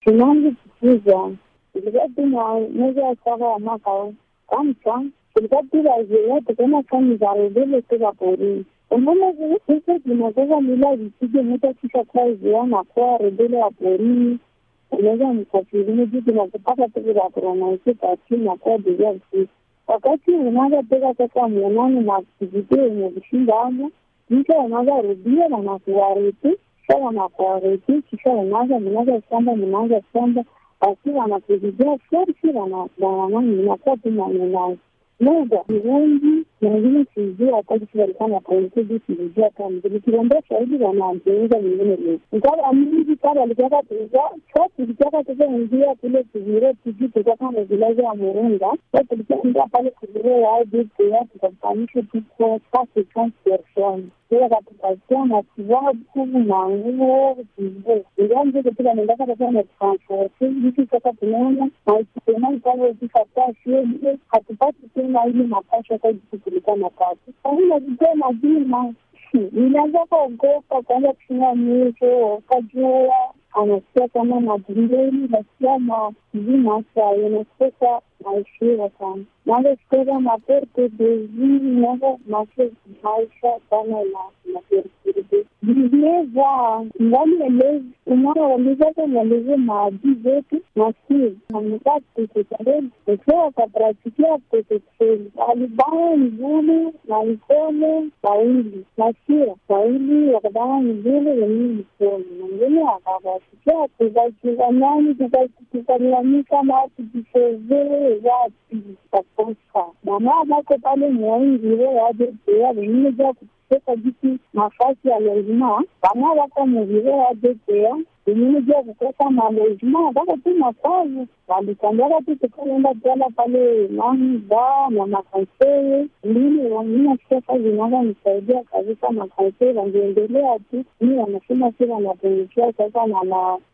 tunaanza kukuza ilikuwa tu na mwezi wa saba wa mwaka huu kamsa tulikuwa tu wazoea tukaenda kani za rebele toka porini unaona sasa tunatoka mila visije mtu akisha kuwa zoea na kuwa rebele wa porini unaweza msafirini juu tunakupata tu za kuronaisi kati na kuwa deja usiku wakati unaanza toka sasa mionani na kivitio yenye vishinda amo mtu unaanza rudia na nakuwareti kisha wanakuwareti kisha unaanza mnaanza shamba mnaanza shamba basi wanakuzidia forsi wananani inakuwa tu manenai moja ni wengi na wengine sijua wakati si walikuwa na kaunti sijua kama nikiambia shahidi wanaanzeuza wengine leo ingawa mingi kama alitaka tuza sa tulitaka sasa ingia kule kuzire tuji tulikuwa kama vilazi ya murunga sa tulikuwa pale kuzire ya jipya tukafanisha tuko sasa transferson sasa katupatia matibabu na nguo vizuri ingawa mzee katika nendaka sasa na transport hiki sasa tunaona na ikisema pale ukikataa shule hatupati tena ili mapasha kwa jinsi tulikuwa napata sasa najitoa majina nilianza kuogopa kwanza kushina mwisho ukajua anasikia kama majindeni nasikia mazima sayo nasikia naishiwa sana naanza kutoka maperte bezini naanza maisha maisha sana na maperkurbe vilieza ndani elezi umara walizaka nieleze maadii zetu nasikia amekaa kutekeleza ikiwa wakapratikia protekseli alibana mzuri na mkono wawili nasikia wawili wakabana mzuri wenyewe mkono mwingine akakasikia tukakizanani tukalalamika na tukichezee wapi kakosa mama bako pale mwaingire wajetea wengine ja kutoka jiki nafasi ya lezima bana bako muvire wajetea wengine ja kukosa malezima bako tu nafasi walikambiaka tu tukaenda jala pale nani ba na makanseye mbili wengine sasa zinaza nisaidia kabisa makanseye wangeendelea tu mi wanasema si wanapungukia sasa na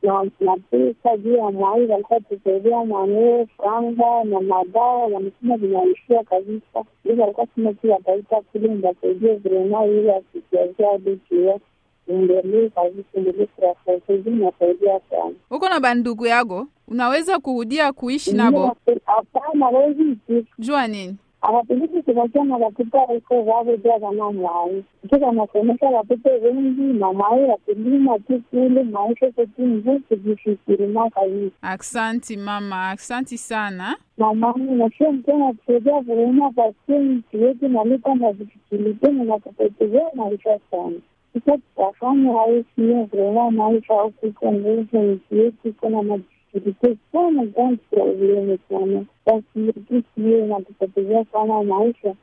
na pesa juu ya mwai walikuwa tusaidia mwanee franga na madawa wamesema vinaishia kabisa ili walikuwa sema tu wataita kule ndasaidia vrema ili asikiazia dikia endelee kabisa endelee kurafaizi nasaidia sana uko na bandugu yako unaweza kurudia kuishi nabo hapana wezi jua nini awapeleki kuvakiana watoto wako wavo jaa kama mwai tu wanasomesha watoto wengi na mwai wakilima tu kule maisha kotu mzuri kujishikirima kabisa aksanti mama aksanti sana mamani nasio mtena kusaidia vuena pasie nchi yetu nalipa na vifikiliteni na kupotezea maisha sana sasa tutafanya hayo sio vrema maisha hukuko nguvu nchi yetu iko na majifikilite sana gansi probleme sana basi yetu sio inatupotezea sana maisha